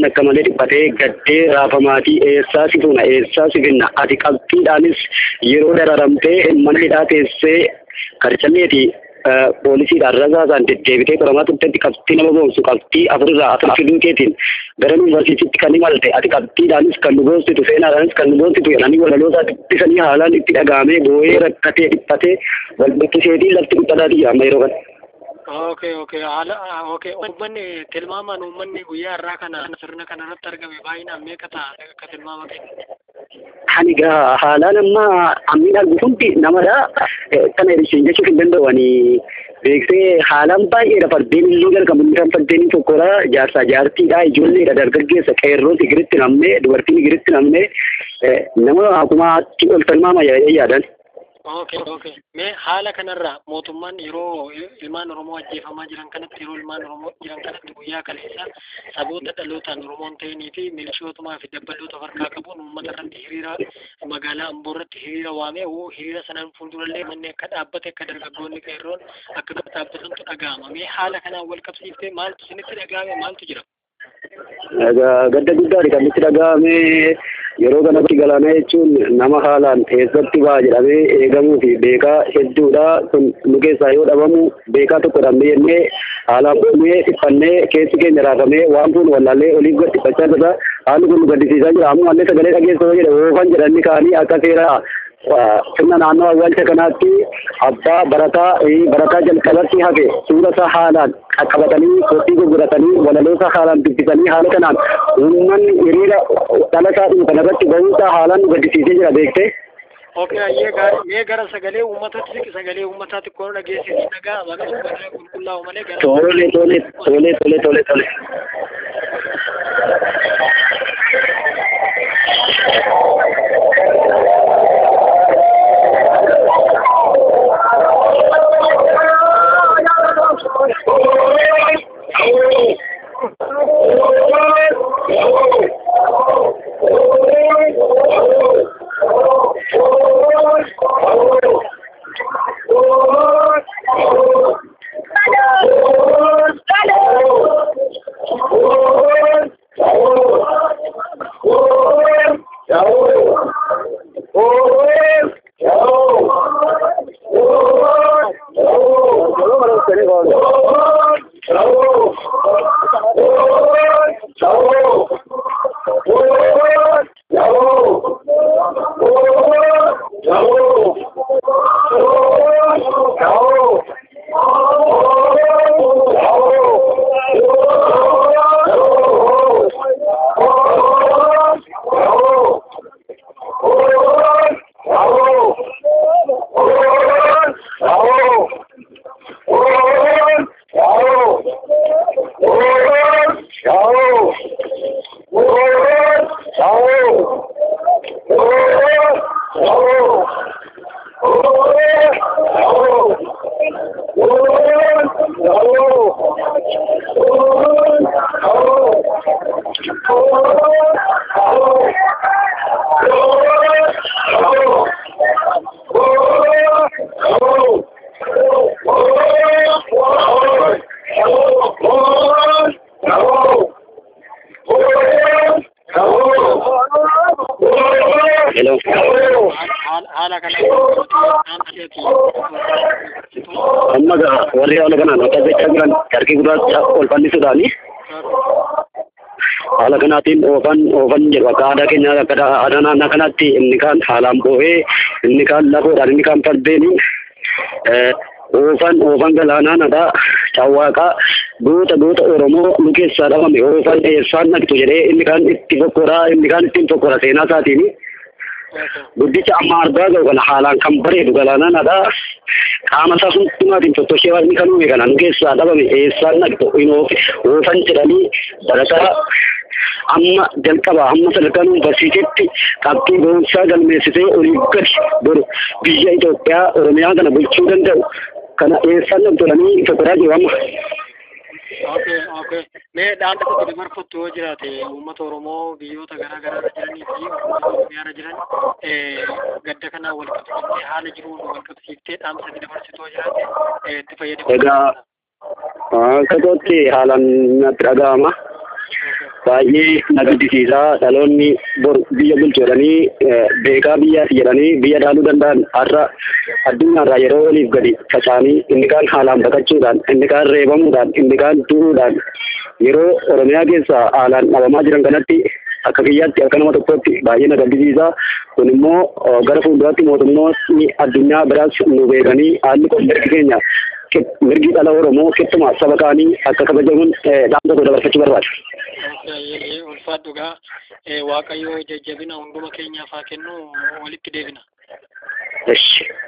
akka malee dhiphatee gaddee raafamaatii eessaa si fuuna eessaa si finna ati qabxiidhaanis yeroo dararamtee mana hidhaa teessee karchalleeti poolisiidhaan rasaasaan deddeebitee qoramaa turtetti qabxii nama boonsu qabxii afurirraa afur fiduu keetiin gara yuunivarsiitiitti kan imalte ati qabxiidhaanis kan nu boonsitu seenaadhaanis kan nu boonsitu jedhanii walaloosaa dubbisanii haalaan itti dhagahamee boo'ee rakkatee dhiphatee wal buqqiseetii lafti dhiphataatii jira amma yeroo kana. Okay, okay. Haala okay. Uummanni tilmaamaan uummanni guyyaa irraa kana sirna kana irratti argame baay'inaan meeqa ta'a akka tilmaama kennu? Ani gaa haalaan amma ammiin argu hundi namadha. Kana isheen jechuuf hin danda'u ani beeksee haalaan baay'eedha fardeen illee gargamu kan fardeenii tokkodha jaarsaa jaartiidha ijoolleedha dargaggeessa qeerroon igiritti namne dubartiin igiritti namne nama akkumaatti ol tilmaama yaadan. Okay, okay. Mee haala kanarra mootummaan yeroo ilmaan Oromoo ajjeefamaa jiran kanatti yeroo ilmaan Oromoo jiran kanatti guyyaa kaleessa saboota dhalootaan Oromoon ta'anii fi milishootumaa fi dabbaloota harkaa qabuun uummata irratti hiriira magaalaa Amboo irratti hiriira waamee hiriira sanaan fuuldurallee manni akka dhaabbate akka dargaggoonni qeerroon akka dhaabbatantu dhaga'ama. Mee haala kanaan wal qabsiiftee maaltu isinitti dhaga'ame maaltu jira? gadda guddaadha kan itti dhaga'ame yeroo kanatti galaana jechuun nama haalaan eessatti ba'a jedhamee eegamuu fi beekaa hedduudha kun nu keessaa yoo dhabamu beekaa tokko dhabnee jennee haalaan boonee dhiphannee keessi keenya raafamee waan kun wallaallee oliif gad dhiphachaa jirra haalli kun nu gaddisiisaa jira ammoo illee sagalee dhageessoo jedhe oofan jedhanii ka'anii akka seera sirna naannoo awwaalcha kanaatti abbaa barataa barataa jalqabatti hafe suura isaa haalaan qaqqabatanii kophii gurguratanii walaloo isaa haalaan dubbisanii haala kanaan uummanni hiriira dhala isaa dhufu kanarratti ba'uusaa haalaan nu gaddisiisee jira beektee. Okay, ayyee gaarii mee gara sagalee uummataatti siqi sagalee uummataatti koon dhageessisii dhagaa maqaa uummataa qulqullaa'u malee gara. Tole tole tole tole tole tole. haala kana amma gaa warri haala kanaan akka jechaa jiran harki gurraacha ol bal'isuudhaani haala kanaatiin oofan oofan jedhu akka aadaa keenya akka aadaa naannaa kanaatti inni kaan haalaan boo'ee inni kaan lafoodhaan inni kaan fardeeni oofan oofan galaanaanadha cawwaaqaa goota goota oromoo nu keessaa dhabame oofan eessaan dhaqxu jedhee inni kaan itti fokkoraa inni kaan ittiin fokkora seenaa isaatiini. guddicha amma argaa jiru kana haalaan kan bareedu galaanaanadha. Qaama isaa hundumaatiin tottoshee waaqni kan uume kana nu keessaa dhabame eessaan dhaqxu oofan jedhanii barataa amma jalqaba amma sadarkaa yuunivarsiitiitti qabxii boonsaa galmeessitee olii gadi boru biyya Itoophiyaa Oromiyaa kana bulchuu danda'u kana eessaan dhaqxulanii fokkoraa jiru amma. Okay, okay. Mee dhaamsa tokko dabarfattu yoo jiraate uummata Oromoo biyyoota garaa garaa irra jiranii fi uummata Oromiyaa irra jiran gadda kanaan wal qabsiiftee haala jiruun wal qabsiiftee dhaamsa itti dabarsitu yoo jiraate itti fayyadamu. Egaa akka kootti haalaan natti dhaga'ama. baay'ee na gaddisiisa dhaloonni bor biyya bulchoodhanii beekaa biyyaati jedhanii biyya dhaaluu danda'an har'a addunyaarraa yeroo oliif gadi faca'anii inni kaan haalaan baqachuudhaan inni kaan reebamuudhaan inni kaan du'uudhaan yeroo oromiyaa keessa haalaan dhabamaa jiran kanatti akka biyyaatti akka nama tokkotti baay'ee na gaddisiisa kun immoo gara fuulduraatti mootummoonni addunyaa biraas nu beekanii haalli kun mirgi keenya mirgi dhala oromoo keessumaa saba kaanii akka kabajamuun dhaamsa tokko dabarfachuu barbaada. ulfaadhugaa waaqayyo jajjabina hunduma keenyaaf haa kennu walitti deebina. Eshi.